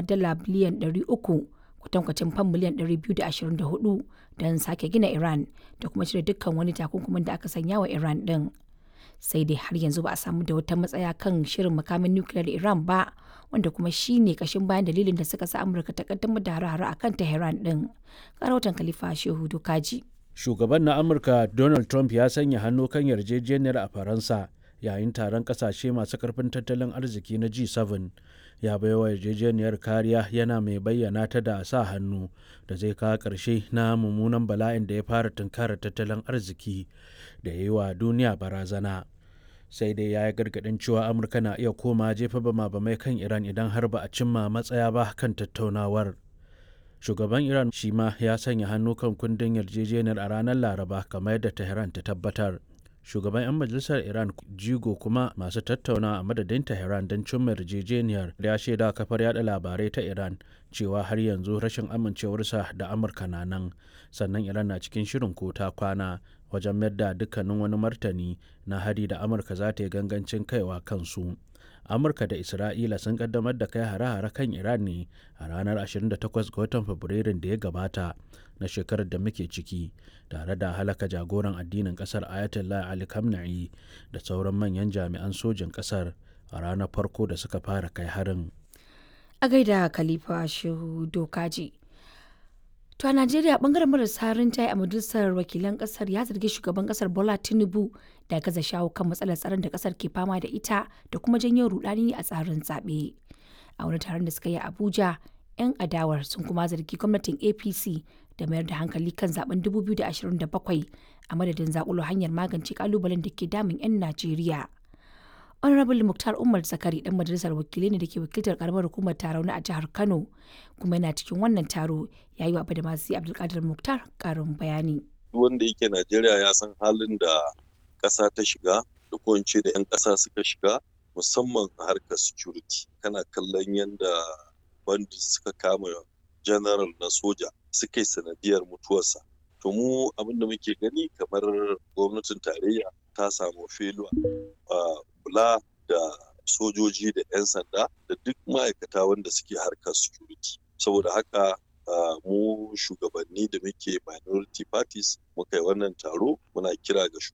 dala biliyan 300 kwatankwacin fam miliyan 224 don sake gina Iran da kuma cire dukkan wani takunkumin da aka sanya wa Iran din. Sai dai har yanzu ba a samu da wata matsaya kan shirin makamin nukiliyar Iran ba wanda kuma shi ne kashin bayan dalilin da suka sa Amurka ta kaddamar da hare-hare akan Tehran din. Karautan Khalifa Shehu Dokaji. Shugaban na Amurka Donald Trump ya sanya hannu kan yarjejeniyar a Faransa yayin taron kasashe masu karfin tattalin arziki na G7 ya baiwa yarjejeniyar kariya yana mai bayyana ta da sa hannu da zai kawo ƙarshe na mummunan bala'in da ya fara tunkarar tattalin arziki da ya yi wa duniya barazana sai dai ya yi gargaɗin cewa amurka na iya koma jefa bama-bamai kan iran idan har ba a cimma matsaya ba kan tattaunawar shugaban iran shi ma ya sanya hannu kan kundin yarjejeniyar a ranar laraba kamar yadda tehran ta tabbatar shugaban 'yan majalisar iran jigo kuma masu tattauna a madadin tehran don cimma yarjejeniyar ya shaida kafar yada labarai ta iran cewa har yanzu rashin amincewarsa da amurka na nan sannan iran na cikin shirin ko ta kwana wajen mayar da dukkanin wani martani na hari da amurka za ta yi gangancin kaiwa kansu amurka da isra'ila sun kaddamar da kai hare-hare kan iran ne a ranar 28 ga watan fabrairun da ya gabata na shekarar da muke ciki tare da halaka jagoran addinin kasar ayatollah ali khamenei da sauran manyan jami'an sojin kasar a ranar farko da suka fara kai harin A gaida Khalifa Shehu Dokaji. To a Najeriya bangaren marasa rinjaye a majalisar wakilan kasar ya zargi shugaban kasar Bola Tinubu da gaza shawo kan matsalar tsaron da kasar ke fama da ita da kuma janyo rudani a tsarin zaɓe. A wani taron da suka yi a Abuja, 'yan adawar sun kuma zargi gwamnatin APC da mayar da hankali kan zaben 2027 a madadin zakulo hanyar magance kalubalen da ke damun 'yan Najeriya. honorable muktar umar zakari dan majalisar wakilai ne da ke wakiltar karamar hukumar tarauni a jihar kano kuma yana cikin wannan taro ya yi wa da masu abdulkadir muktar karin bayani wanda yake najeriya ya san halin da ƙasa ta shiga da ko da 'yan ƙasa suka shiga musamman a harkar security kana kallon yadda bandit suka kama general na soja suka yi sanadiyar mutuwarsa to mu abin da muke gani kamar gwamnatin tarayya ta samu feluwa kula da sojoji da 'yan sanda da duk ma'aikata wanda suke harkar security saboda haka mu shugabanni da muke minority parties muka yi wannan taro muna kira ga